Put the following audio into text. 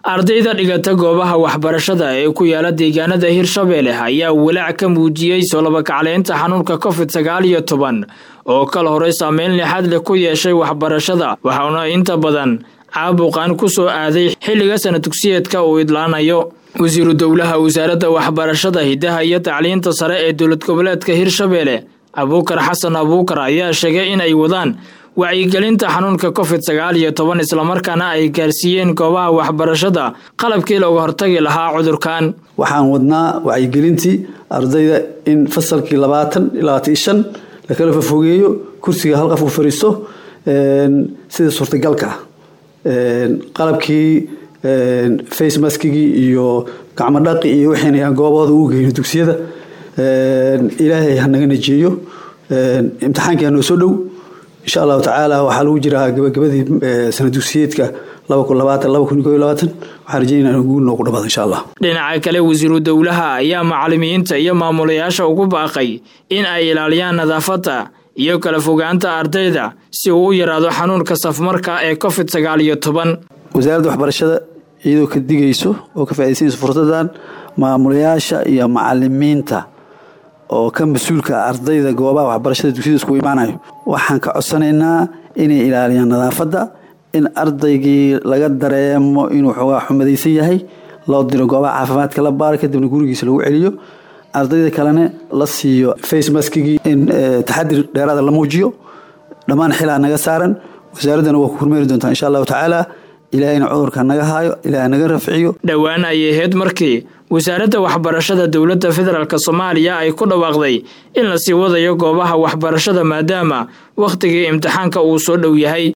ardayda dhigata goobaha waxbarashada ee ku yaala deegaanada hirshabeelle ayaa walaac ka muujiyey soolabakacleynta xanuunka covid sagaal iyo toban oo kala horey saameyn lixaad leh ku yeeshay waxbarashada waxauna inta badan caabuqan ku soo aaday xilliga sana dugsiyeedka uu idlaanayo wasiiru dowlaha wasaaradda waxbarashada hidaha iyo tacliinta sare ee dowlad goboleedka hirshabeelle abuukar xasan abuukar ayaa sheegay in ay wadaan wacyigelinta xanuunka covid sagaal iyo toban islamarkaana ay gaarsiiyeen goobaha waxbarashada qalabkii looga hortagi lahaa cudurkan waxaan wadnaa wacyigelintii ardayda in fasalkii labaatan labaatan iyo shan lakala fafogeeyo kursiga hal qof u fariisto sida suurtagalka qalabkii face maskigii iyo gacmo dhaqi iyo waxaynayaan goobahooda ugu geyno dugsiyada ilaahay hanaga najeeyo imtixaankii hanoo soo dhow insha allahu tacaala waxaa lagu jiraa gabagabadii sana dugsiyeedka waxaan rajeynaa in guul noogu dhamaado insha allah dhinaca kale wasiiru dowlaha ayaa macalimiinta iyo maamulayaasha ugu baaqay in ay ilaaliyaan nadaafadda iyo kala fogaanta ardayda si uu u yaraado xanuunka safmarka ee covid sagaal iyo toban wasaaradda waxbarashada iyadoo ka digayso oo ka faaiidaysanayso fursadan maamulayaasha iyo macalimiinta oo ka mas-uulka ardayda goobaha waxbarashada dugsiyada isku imaanayo waxaan ka codsanaynaa inay ilaaliyaan nadaafadda in ardaygii laga dareemo inuu xoogaa xumadaysan yahay loo diro goobaha caafimaadka la baaro kadibna gurigiisa lagu celiyo ardayda kalena la siiyo face maskigii in taxadir dheeraada la muujiyo dhammaan xilaa naga saaran wasaaraddana waa ku hormeeri doontaa insha allahu tacaala ilaahayna cudurka naga haayo ilaah naga rafciyo dhowaan ayay ahayd markii wasaaradda waxbarashada dowladda federaalk soomaaliya ay ku dhawaaqday in la sii wadayo goobaha waxbarashada maadaama wakhtigii imtixaanka uu soo dhow yahay